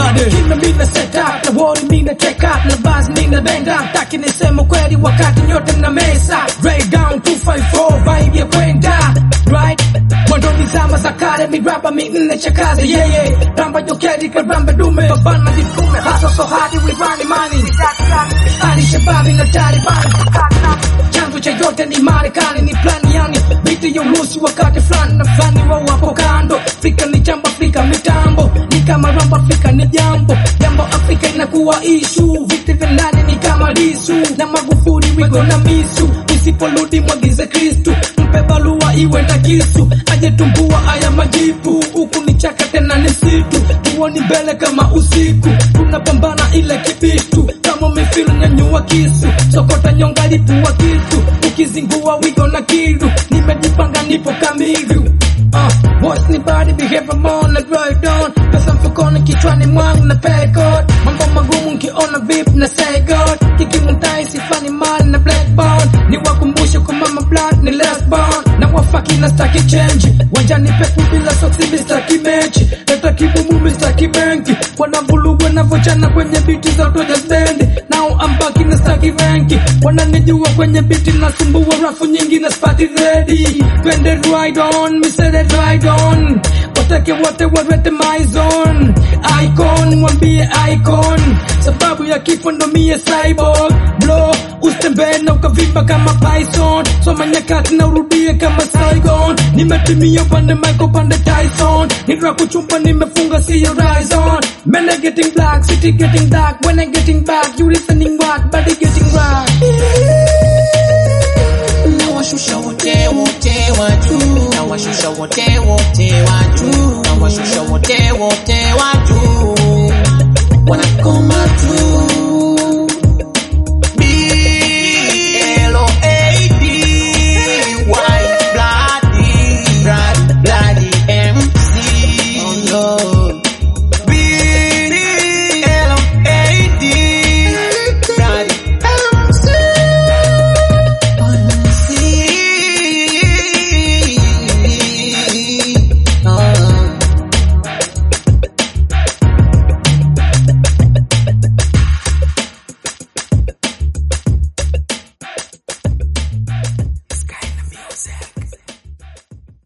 body Kime mina set up na wori mina check up na buzz mina bang up Taki nisema kweli wakati nyote na mesa Ray down 254 vibe ya kwenda Right Mwendo ni zama za kale miraba minne chakaze yeah yeah Ramba jokedi karamba dume Babana vitume hasa so hadi we run money Ali shababi na Taliban chanzo cha yote ni Marekani, ni plani yani biti ya urusi wakati fulani na fulani wao wapo kando. Afrika ni jambo, Afrika mitambo ni kama ramba, Afrika ni jambo jambo, Afrika inakuwa ishu. Viti vya ndani ni kama lisu na Magufuli wigo na misu, usiporudi mwagize Kristu, mpe barua iwe na kisu, aje tumbua haya majipu. Huku ni chaka tena ni msitu, tuoni mbele kama usiku, tunapambana ile kibitu kama umefilu nyanyua kisu, sokota nyonga lipua kisu, ukizingua wigo na kiru, nimejipanga nipo kamilu Uh, voice ni body behavior more na right on pesa mfukoni kichwani mwangu na pay God mambo magumu nkiona vip na say God kikimtai sifani mali na blackboard ni wakumbushe kwa mama blood ni lesbon na wafaki na staki change wanjani pepu bila soksi mistaki mechi leta kibumu mistaki benki wanavulugu wanavochana kwenye biti za toja stendi now I'm back in the staki ranki wananijua kwenye biti nasumbua rafu nyingi na spati ready twende ride on mi said it ride on watake wote warete my zone icon mwambie icon sababu ya kifo ndo mie cyborg blo usitembee na ukavimba kama python soma nyakati na urudie kama saigon nimetimia upande mike upande tyson nira kuchumba nimefunga siyo rizon men are getting black city getting dark when I getting back you listening what body getting right nawashusha wote wote wa juu nawashusha wote wote wa juu nawashusha wote wote wa juu wanakoma